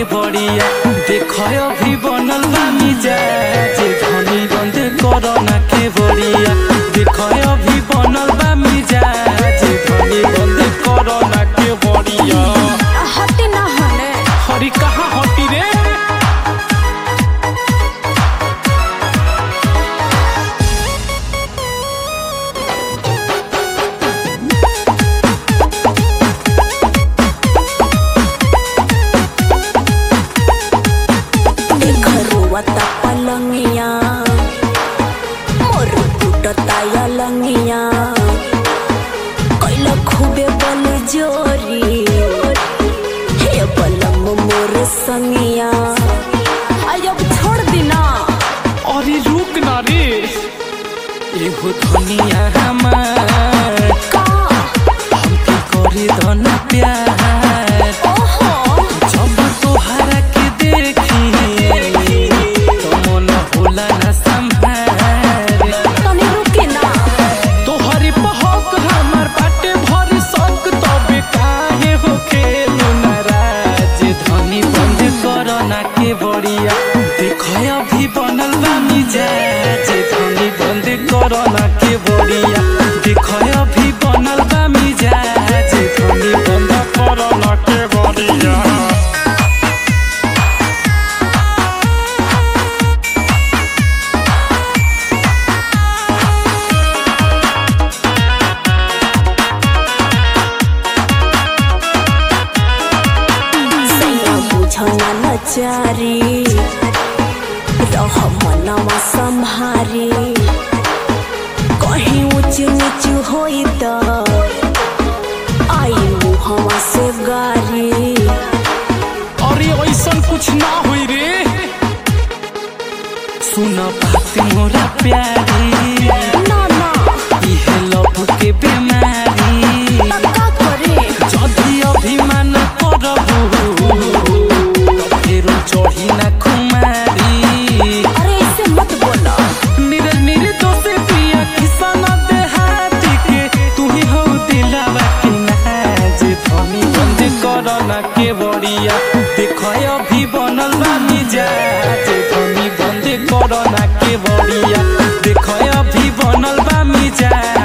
बढ़िया देख अभी बनल बा मिजाज धनी बंद कर ना के बढ़िया देख अभी बनल बा मिजाज धनी बंद कर ना के बढ़िया हटे ना हने हरी कहाँ हटी रे देख रोवता पलंगिया मोर टूटता या लंगिया कैला खूबे बल जोरी हे बलम मोर संगिया आई अब छोड़ दिना अरे रुक ना रे एगो धनिया हमार का हमके करे धना प्यार ओहो जब तोहरा के देखी तो मन होला ना संभार तनी रुके ना तोहरी बहक हमर बाटे भरी शौक तबे काहे होखे नाराज धनी बंद कर ना के बढ़िया देख अभी बनल बा मिजाज धनी बंद कर ना के बढ़िया देख अभी बनल बा मिजाज धनी बंद कर ना के बढ़िया सैया बुझना नचारी रह मनवा संभारी कहीं ऊंच नीच होई त आई मुहवा से गारी अरे ऐसन कुछ ना होई रे सुन बात मोरा प्यारी ना ना इहे लव के बीमारी तब का करे जदि अभिमान करबू तो फेरो चढ़ी ना खुमारी अरे ऐसे मत बोला निरज निर दोसे पिया किसान देहाती के तू ही हो दिलावा के नाज धनी बंद कर ना के बढ़िया देख अभी बनल बा मिजाज धनी बंद कर ना के बढ़िया देख अभी बनल बा मिजाज